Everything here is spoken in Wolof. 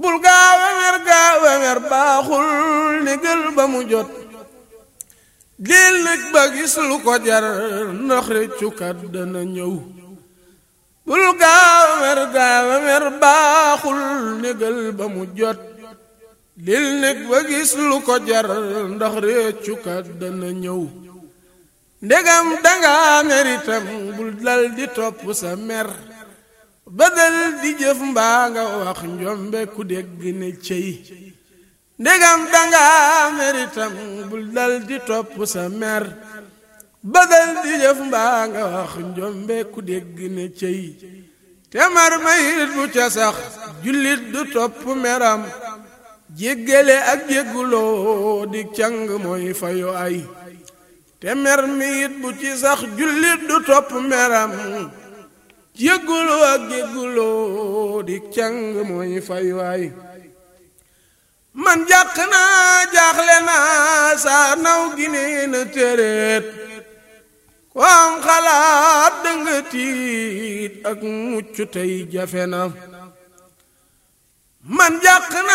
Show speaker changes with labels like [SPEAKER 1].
[SPEAKER 1] bul gaawa mer gaawa mer baaxul négal ba mu jot dil nag ba gis lu ko jar ndax réccukat dana ñëw bul gaawa mer gaawa mer baaxul négal ba mu jot dil nag ba gis lu ko jar ndax réccukat dana ñëw ndegam danga meritam bul dal di topp sa mer badal di jëf mbaa nga wax njombe ku dégg ne cey ndegam danga meritam bul dal di topp sa mer badal di jëf mbaa nga wax njombe ku dégg ne cey te mar mayit bu ca sax jullit du topp meram jéggale ak jégguloo di càng mooy fayu ay te mer mi it bu ci sax jullit du topp meram jégguloo ak jégguloo di càng mooy fay waay man jàq naa jaaxle naa saa naw gi nee na téréet ko am xalaat danga tiit ak mucc tey jafe na man